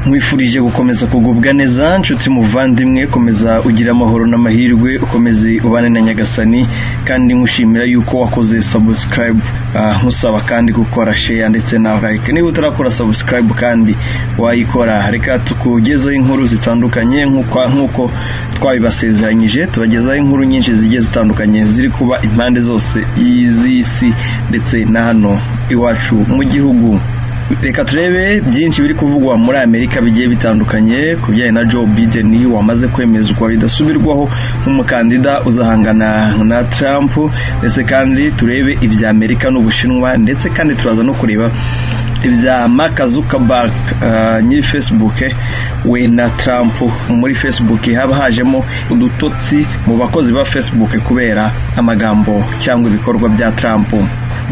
nkwifurije gukomeza kugubwa neza nshuti muvandimwe komeza ugira amahoro n'amahirwe ukomeze ubane na nyagasani kandi nkushimira yuko wakoze subscribe ah, nkusaba kandi gukora share ndetse na like niba utarakora subscribe kandi wayikora reka tukugezeho inkuru zitandukanye nk'uko nk'uko twabibasezeranyije tubagezaho inkuru nyinshi zigiye zitandukanye ziri kuba impande zose z'isi ndetse na hano iwacu mu gihugu reka turebe byinshi biri kuvugwa muri amerika bigiye bitandukanye ku bijyanye na joe biden wamaze kwemezwa bidasubirwaho nk'umukandida uzahangana na trump ndetse kandi turebe ibya amerika n'ubushinwa ndetse kandi turaza no kureba ibya mark zuckerberg uh, nyiri facebook eh, we na trump muri facebook haba hajemo udutotsi mu bakozi ba facebook kubera amagambo cyangwa ibikorwa bya trump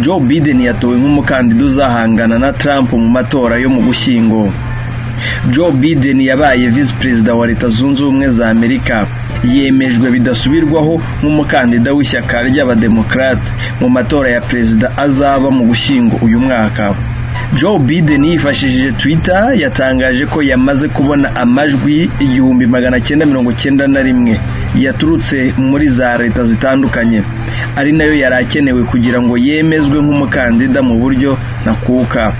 joe biden yatowe nk'umukandida uzahangana na trump mu matora yo mu gushyingo joe biden yabaye visi perezida wa leta zunze ubumwe za amerika yemejwe bidasubirwaho nk'umukandida w'ishyaka ry'abademokarate mu matora ya perezida azaba mu gushyingo uyu mwaka joe biden yifashishije twitter yatangaje ko yamaze kubona amajwi igihumbi magana cyenda mirongo cyenda na rimwe yaturutse muri za leta zitandukanye ari nayo yari akenewe kugira ngo yemezwe nk'umukandida mu buryo nakuka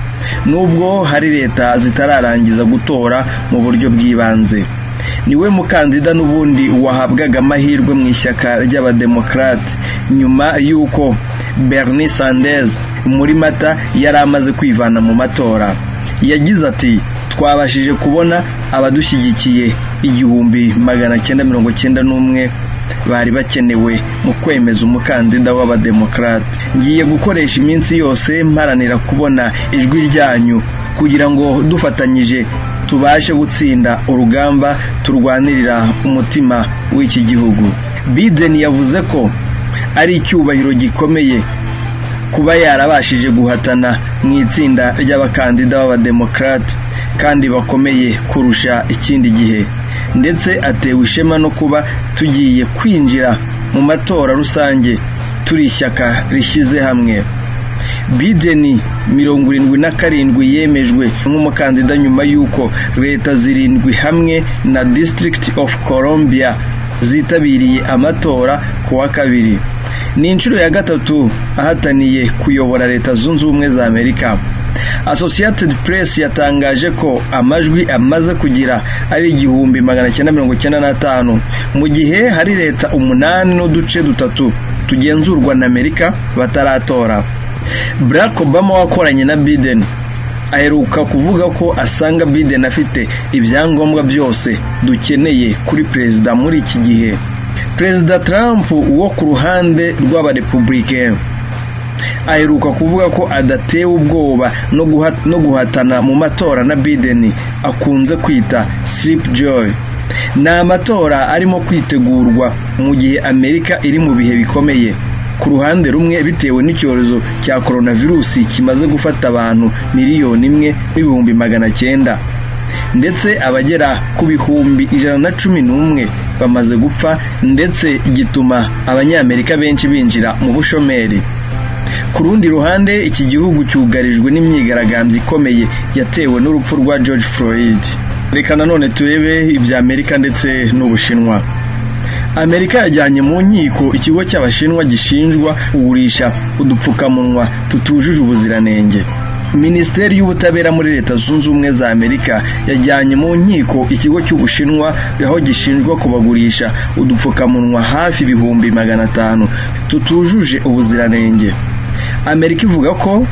nubwo hari leta zitararangiza gutora mu buryo bw'ibanze niwe mukandida n'ubundi wahabwaga amahirwe mu ishyaka ry'abademokarate nyuma y'uko bernie sanders muri mata yari amaze kwivana mu matora yagize ati twabashije kubona abadushyigikiye igihumbi magana cyenda mirongo cyenda n'umwe bari bakenewe mu kwemeza umukandida w'abademokarate ngiye gukoresha iminsi yose mparanira kubona ijwi ryanyu kugira ngo dufatanyije tubashe gutsinda urugamba turwanirira umutima w'iki gihugu biden yavuze ko ari icyubahiro gikomeye kuba yarabashije guhatana mu itsinda ry'abakandida b'abademokarate kandi bakomeye kurusha ikindi gihe ndetse atewe ishema no kuba tugiye kwinjira mu matora rusange turi ishyaka rishyize hamwe bideni mirongo irindwi na karindwi yemejwe nk'umukandida nyuma y'uko leta zirindwi hamwe na district of columbia zitabiriye amatora ku wa kabiri ni inshuro ya gatatu ahataniye kuyobora leta zunze ubumwe za amerika associated press yatangaje ko amajwi amaze kugira ari igihumbi magana cyenda mirongo cyenda n'atanu mu gihe hari leta umunani n'uduce dutatu tugenzurwa na amerika bataratora barack obama wakoranye na biden aheruka kuvuga ko asanga biden afite ibyangombwa byose dukeneye kuri perezida muri iki gihe perezida trump wo ku ruhande rw'abarepublicain aheruka kuvuga ko adatewe ubwoba no guha- no guhatana mu matora na biden akunze kwita sirip joy ni amatora arimo kwitegurwa mu gihe amerika iri mu bihe bikomeye ku ruhande rumwe bitewe n'icyorezo cya coronavirusi kimaze gufata abantu miliyoni imwe n'ibihumbi magana cyenda ndetse abagera ku bihumbi ijana na cumi n'umwe bamaze gupfa ndetse gituma abanyamerika benshi binjira mu bushomeri ku rundi ruhande iki gihugu cyugarijwe n'imyigaragambyo ikomeye yatewe n'urupfu rwa george floyd reka nanone turebe ibya amerika ndetse n'ubushinwa amerika yajyanye mu nkiko ikigo cy'abashinwa gishinjwa kugurisha udupfukamunwa tutujuje ubuziranenge minisiteri y'ubutabera muri leta zunze ubumwe za amerika yajyanye mu nkiko ikigo cy'ubushinwa aho gishinjwa kubagurisha udupfukamunwa hafi ibihumbi magana atanu tutujuje ubuziranenge amerika ivuga ko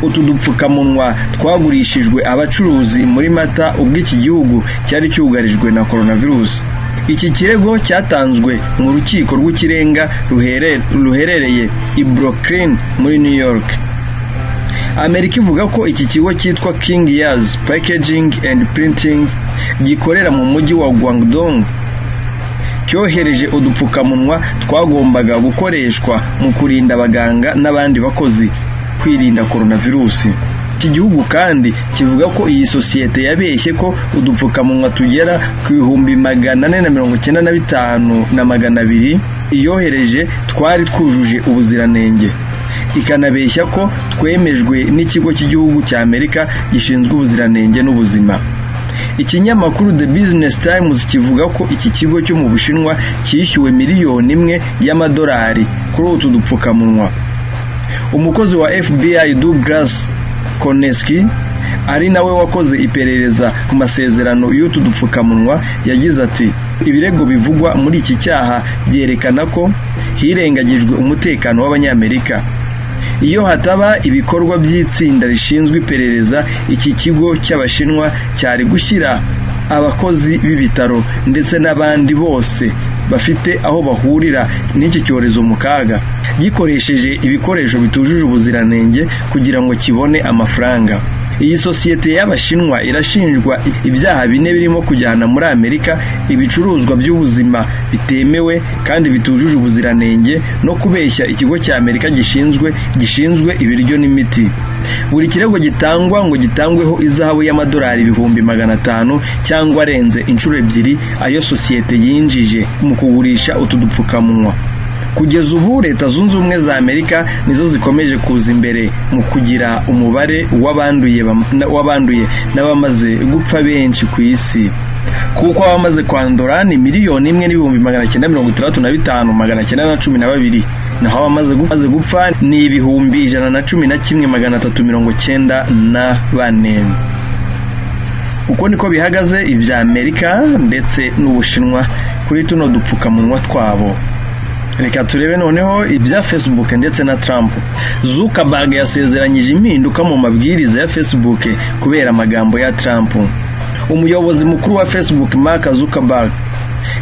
utu dupfukamunwa twagurishijwe abacuruzi muri mata ubwo iki gihugu cyari cyugarijwe na coronavirus iki kirego cyatanzwe mu rukiko rw'ikirenga ruhere- ruherereye i brooklyn muri new york amerika ivuga ko iki kigo cyitwa king years packaging and printing gikorera mu mujyi wa guangdong cyohereje udupfukamunwa twagombaga gukoreshwa mu kurinda abaganga n'abandi bakozi kwirinda coronavirusi iki gihugu kandi kivuga ko iyi sosiyete yabeshye ko udupfukamunwa tugera ku bihumbi magana ane na mirongo icyenda na bitanu na magana abiri iyohereje twari twujuje ubuziranenge ikanabeshya ko twemejwe n'ikigo cy'igihugu cy'amerika gishinzwe ubuziranenge n'ubuzima ikinyamakuru the business times kivuga ko iki kigo cyo mu bushinwa cyishyuwe miliyoni imwe y'amadolari kuri utu dupfukamunwa umukozi wa fbi douglas koneski ari nawe wakoze iperereza ku masezerano y'utu dupfukamunwa yagize ati ibirego bivugwa muri iki cyaha byerekana ko hirengagijwe umutekano w'abanyamerika iyo hataba ibikorwa by'itsinda rishinzwe iperereza iki kigo cy'abashinwa cyari gushyira abakozi b'ibitaro ndetse n'abandi bose bafite aho bahurira n'iki cyorezo mu kaga gikoresheje ibikoresho bitujuje ubuziranenge kugira ngo kibone amafaranga iyi sosiyete y'abashinwa irashinjwa ibyaha bine birimo kujyana muri amerika ibicuruzwa by'ubuzima bitemewe kandi bitujuje ubuziranenge no kubeshya ikigo cya amerika gishinzwe gishinzwe ibiryo n'imiti buri kirego gitangwa ngo gitangweho izahabu y'amadolari ibihumbi magana atanu cyangwa arenze inshuro ebyiri ayo sosiyete yinjije mu kugurisha utu dupfukamunwa kugeza ubu leta zunze ubumwe za amerika nizo zikomeje kuza imbere mu kugira umubare w'abanduye n'abamaze gupfa benshi ku isi kuko abamaze kwandura ni miliyoni imwe n'ibihumbi magana cyenda mirongo itandatu na bitanu magana cyenda na cumi na babiri naho abamaze gupfa ni ibihumbi ijana na cumi na kimwe magana atatu mirongo cyenda na bane uko niko bihagaze ibya amerika ndetse n'ubushinwa kuri tuno dupfukamunwa twabo reka turebe noneho ibya facebook ndetse na trump zuckerberg yasezeranyije impinduka mu mabwiriza ya facebook kubera amagambo ya trump umuyobozi mukuru wa facebook mark zuckerberg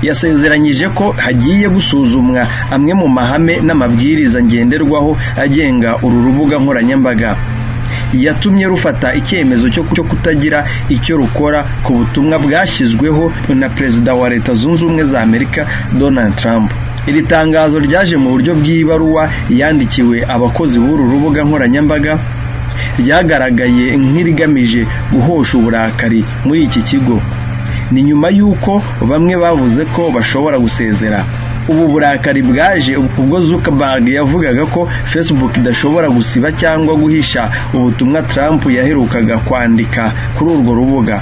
yasezeranyije ko hagiye gusuzumwa amwe mu mahame n'amabwiriza ngenderwaho agenga uru rubuga nkoranyambaga yatumye rufata icyemezo cyo kutagira icyo rukora ku butumwa bwashyizweho na perezida wa leta zunze ubumwe za amerika donald trump iri tangazo ryaje mu buryo bw'ibaruwa yandikiwe abakozi b'uru rubuga nkoranyambaga ryagaragaye nk'irigamije guhosha uburakari muri iki kigo ni nyuma y'uko bamwe bavuze ko bashobora gusezera ubu burakari bwaje ubwo Zuckerberg yavugaga ko facebook idashobora gusiba cyangwa guhisha ubutumwa Trump yaherukaga kwandika kuri urwo rubuga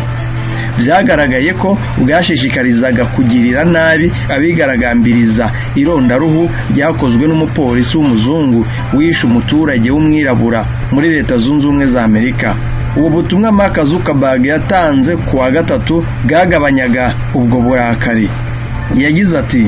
byagaragaye ko bwashishikarizaga kugirira nabi abigaragambiriza irondaruhu ryakozwe n'umupolisi w'umuzungu wishe umuturage w'umwirabura muri leta zunze ubumwe za amerika ubu butumwa Mark Zuckerberg yatanze ku wa gatatu bwagabanyaga ubwo burakari yagize ati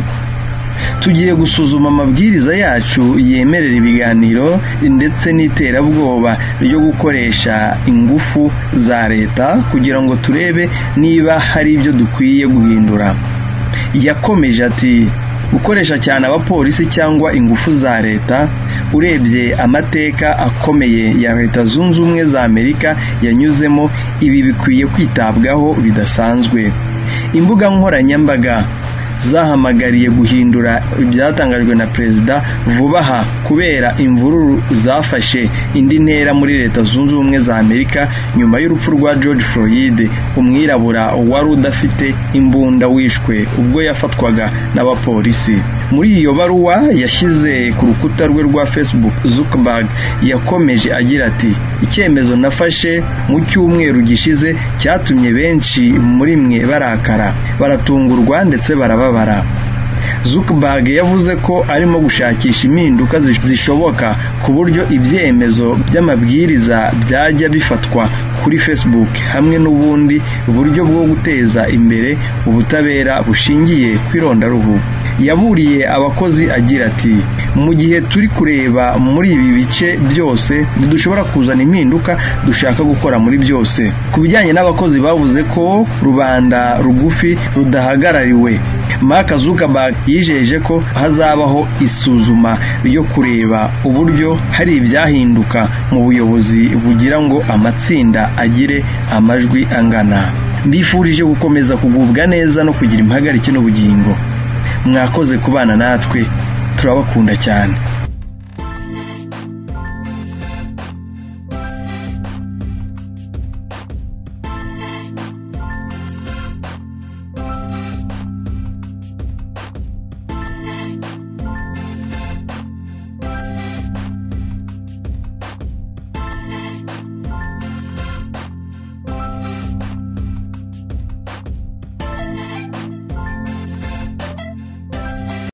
tugiye gusuzuma amabwiriza yacu yemerera ibiganiro ndetse n'iterabwoba ryo gukoresha ingufu za leta kugira ngo turebe niba hari ibyo dukwiye guhindura yakomeje ati gukoresha cyane abapolisi cyangwa ingufu za leta urebye amateka akomeye ya leta zunze ubumwe za amerika yanyuzemo ibi bikwiye kwitabwaho bidasanzwe imbuga nkoranyambaga zahamagariye guhindura ibyatangajwe na perezida vuba aha kubera imvururu zafashe indi ntera muri leta zunze ubumwe za amerika nyuma y'urupfu rwa george floyd umwirabura wari udafite imbunda wishwe ubwo yafatwaga n'abapolisi muri iyo baruwa yashyize ku rukuta rwe rwa facebook zuckerberg yakomeje agira ati icyemezo nafashe mu cyumweru gishize cyatumye benshi muri mwe barakara baratungurwa ndetse barababa kubabara zuckerberg yavuze ko arimo gushakisha impinduka zishoboka ku buryo ibyemezo by'amabwiriza byajya bifatwa kuri facebook hamwe n'ubundi buryo bwo guteza imbere ubutabera bushingiye ku irondaruhu yaburiye abakozi agira ati mu gihe turi kureba muri ibi bice byose ntidushobora kuzana impinduka dushaka gukora muri byose ku bijyanye n'abakozi bavuze ko rubanda rugufi rudahagarariwe Mark Zuckerberg yijeje ko hazabaho isuzuma ryo kureba uburyo hari ibyahinduka mu buyobozi bugira ngo amatsinda agire amajwi angana mbifurije gukomeza kugubwa neza no kugira impagarike n'ubugingo mwakoze kubana natwe turabakunda cyane